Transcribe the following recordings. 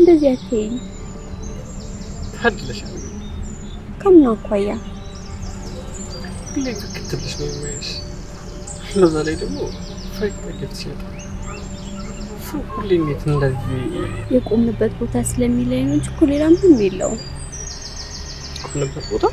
እንደዚህ አትይኝ። ታድለሻል። ከምን አኳያ? ሁሌ ፍክት ብለሽ ነው የሚያይሽ። በዛ ላይ ደግሞ ፈገግ ሲወጣ ሰው ሁሌ እንዴት እንደዚህ የቆምንበት ቦታ ስለሚለኝ ነው እንጂ እኮ ሌላ ምንም የለውም። ቆምንበት ቦታ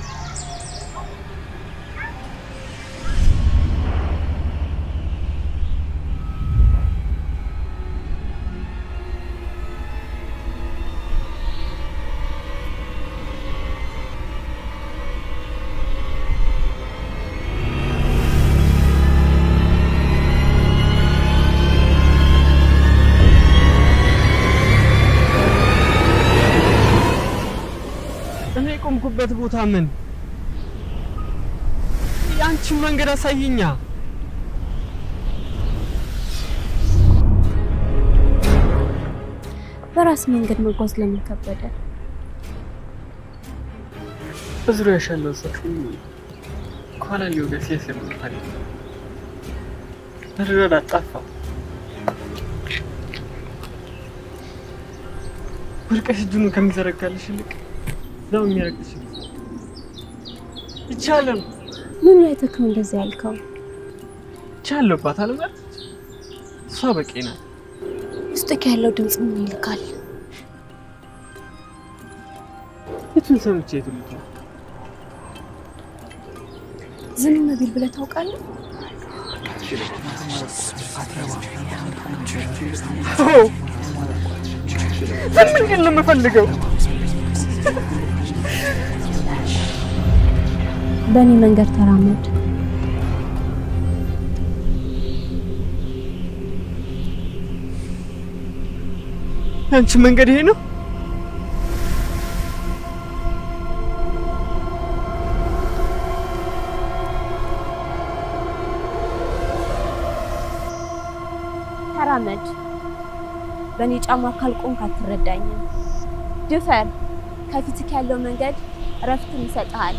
እኔ የቆምኩበት ቦታ ምን? የአንቺን መንገድ አሳይኛ። በራስ መንገድ መጓዝ ለምን ከበደ? በዙሪያሽ ያለው ሰው ሁሉ ከኋላ ሊወጋ ሲያስርታል። መረዳዳት ጠፋ። ወድቀሽ እጁን ከሚዘረጋልሽ ይልቅ እዛው የሚያረግሽ ይቻለም ምን ላይ ተክም እንደዚህ ያልከው? ይቻለባት አለበት እሷ በቂ ናት። ውስጥክ ያለው ድምፅ ምን ይልካል? የቱን ሰምቼ የቱን ልተው? ዝም ቢል ብለህ ታውቃለህ? አዎ፣ ዝም እንዲል ነው የምፈልገው። በእኔ መንገድ ተራመድ። አንቺ መንገድ ይሄ ነው? ተራመድ። በእኔ ጫማ ካልቆምክ አትረዳኝም። ድፈር። ከፊትክ ያለው መንገድ እረፍትን ይሰጥሃል።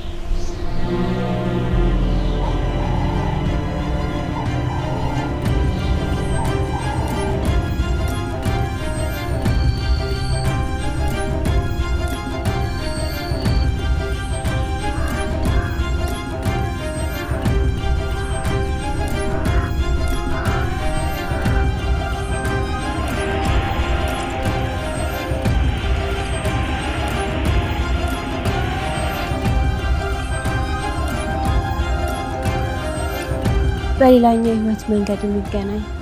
በሌላኛው የህይወት መንገድ እንገናኝ።